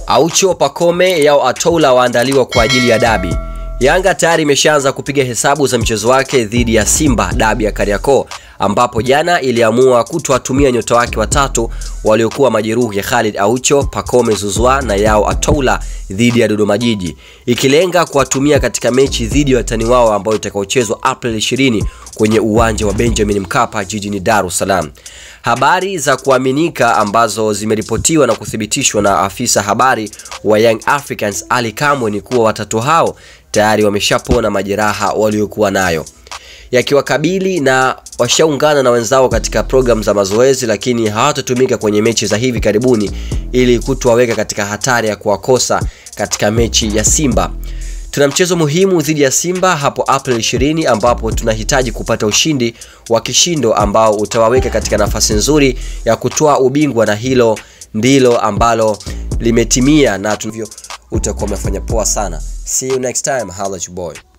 Aucho Pacome yao Atola waandaliwa kwa ajili ya dabi. Yanga tayari imeshaanza kupiga hesabu za mchezo wake dhidi ya Simba dabi ya Kariakoo, ambapo jana iliamua kutowatumia nyota wake watatu waliokuwa majeruhi Khalid Aucho, Pacome Zuzwa na yao Atola dhidi ya Dodoma Jiji, ikilenga kuwatumia katika mechi dhidi ya watani wao ambayo itakaochezwa April 20 kwenye uwanja wa Benjamin Mkapa jijini Dar es Salaam. Habari za kuaminika ambazo zimeripotiwa na kuthibitishwa na afisa habari wa Young Africans Ali Kamwe ni kuwa watatu hao tayari wameshapona majeraha waliokuwa nayo yakiwakabili na washaungana na wenzao katika programu za mazoezi, lakini hawatatumika kwenye mechi za hivi karibuni ili kutowaweka katika hatari ya kuwakosa katika mechi ya Simba. Tuna mchezo muhimu dhidi ya Simba hapo April 20 ambapo tunahitaji kupata ushindi wa kishindo ambao utawaweka katika nafasi nzuri ya kutoa ubingwa, na hilo ndilo ambalo limetimia na tulivyo utakuwa umefanya poa sana. See you next time. Holla at your boy.